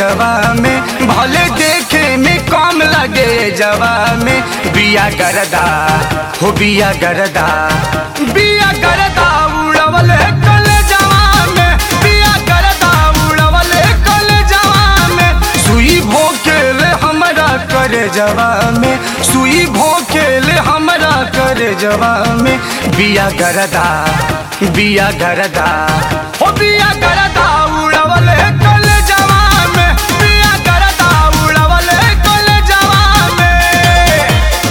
जवा में भले देखे में कम लगे जवा में बिया गरदा हो बिया गरदा बिया गरदा उड़वल कल जवा में बिया गरदा उड़वल कल जवा में सुई भोकेल हमरा करे जवा में सुई भोकेल हमरा करे जवा में बिया गरदा बिया गरदा हो बिया गरदा उड़वल कल जवा में बिया गरदा उड़वल कल जवा में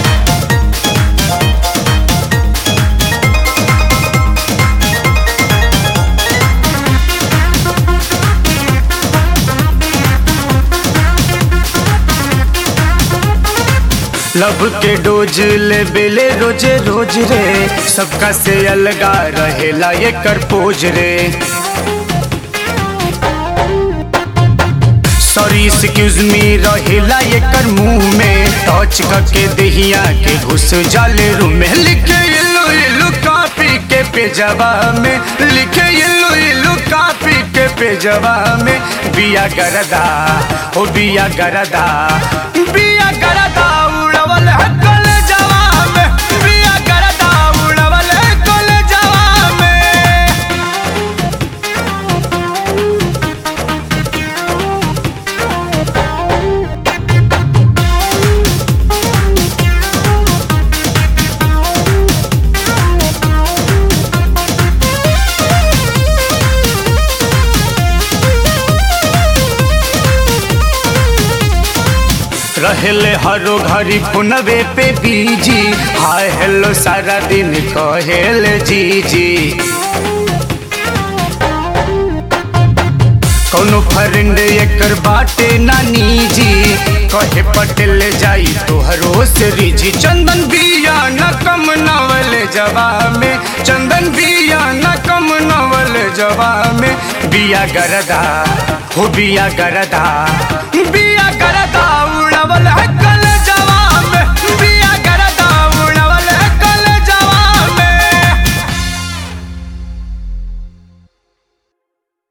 लब के डोज ले बेले रोजे रोज रे सबका से अलगा रहेला ये कर पोज रे सॉरी एक्सक्यूज मी रहेला ये कर मुंह में टच करके दहिया के घुस जाले रूम में लिखे इल्लू इल्लू कापी के पेजवा में लिखे इल्लू इल्लू कापी के पेजवा में बिया गरदा हो बिया गरदा बिया गरदा उड़वल है कल जवा में बिया गरदा उड़वल है कल जवा में रहेले हरो घरी पुनवे पे बीजी हाय हेलो सारा दिन कहेले जी जी कौनो फ्रेंड एकर बाटे नानी जी कहे पटेल जाई तोहरो से रिजी चंदन बिया न कम नवल जवा में चंदन बिया न कम नवल जवा में बिया गरदा हो बिया गरदा बिया